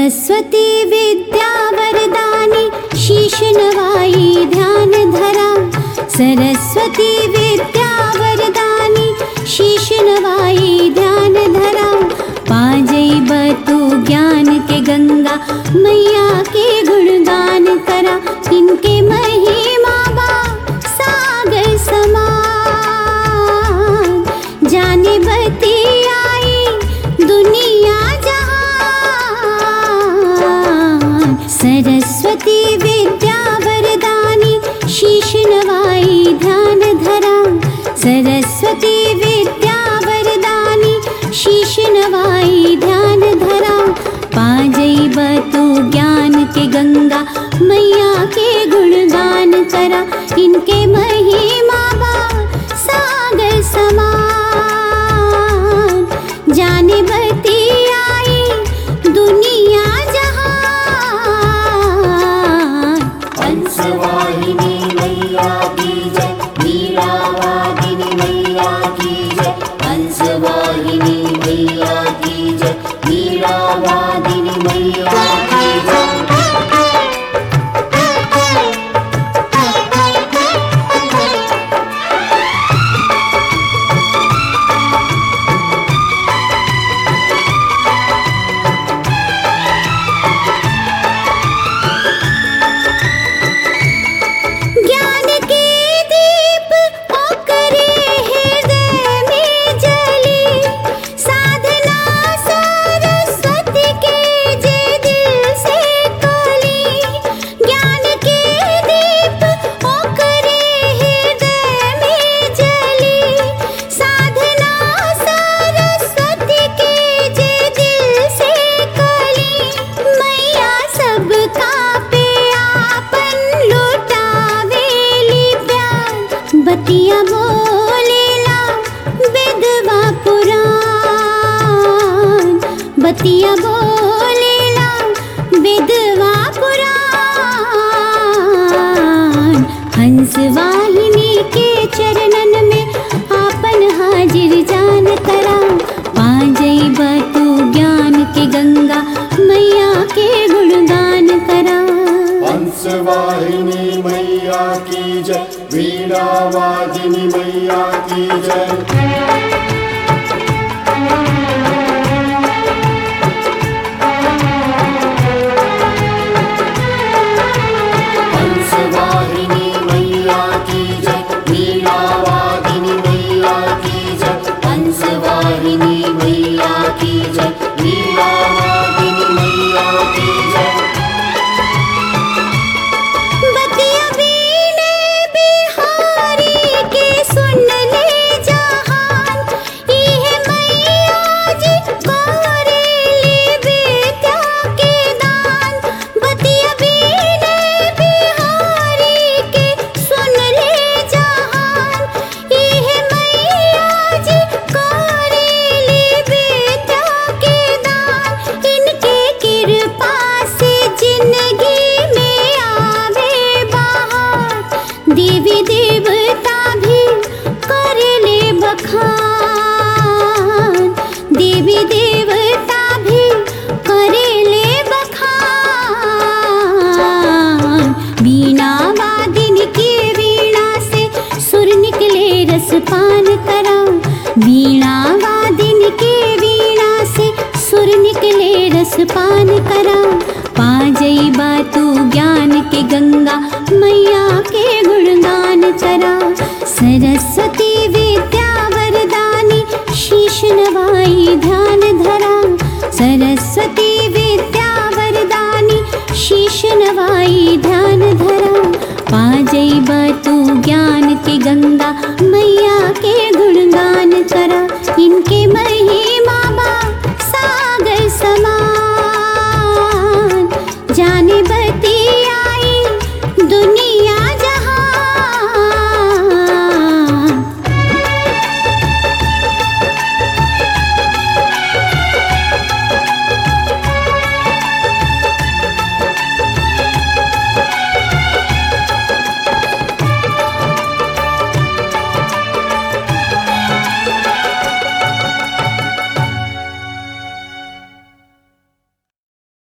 सरस्वती विद्या वरदानी शीश नवाई ध्यान धरा सरस्वती विद्या वरदानी शीश नवाई ध्यान धरा पाजई बतु ज्ञान के गंगा मैया के गुणगान करा इनके महिमा बा सागर समान जाने बती आई दुनिया जहान सरस्वती विद्या वरदानी शीश नवाई ध्यान धरा सरस्वती विद्या वरदानी शीश नवाई ध्यान धरा पाजई बतु ज्ञान के गंगा मैया के गुणगान करा इनके महिमा बा सागर समान जाने बती आई दुनिया जहान हंसवाहिनी मैया की जय वीरावादिनी मैया की जय हंसवाहिनी मैया की जय वीरावादिनी मैया की जय ज्ञान के दीप ओकरे हृदय में जली साधना सरस्वती के जे दिल से कली ज्ञान के दीप ओकरे हृदय में जली साधना सरस्वती के जे दिल से कली मैया सबका पे आपन लुटावेली प्यार बतिया बोलेला विधवा पुराण बतिया बोलेला विधवा पुराण हंस वाहिनी के चरणन में आपन हाजिर जान करा पाजई बतू ज्ञान के गंगा मैया के गुणगान करा हंसवाहिनी मैया की जय वीणावादिनी मैया की जय हंसवाहिनी मैया की जय वीणावादिनी मैया की जय हंसवाहिनी मैया की जय वीणावादिनी मैया की जय बतिया वीणे बिहारी के सुन ले जहान इहे मैया जी गोरेली विद्या के दान बतिया वीणे बिहारी के सुन ले जहान इहे मैया जी गोरेली विद्या के दान इनके कृपा से जिंदगी में आवे बहार देवी देवता भी कर ले बखान देवी देवता भी कर ले बखान वीणा वादिन की वीणा से सुर निकले रस पान करा वीणा वादिन के वीणा से सुर निकले रस पान करा पाजई बातू ज्ञान के गंगा मैया के गुणगान करा सरस्वती विद्या वरदानी शीश नवाई ध्यान धरा सरस्वती विद्या वरदानी शीश नवाई ध्यान धरा पाजई बतू ज्ञान के गंगा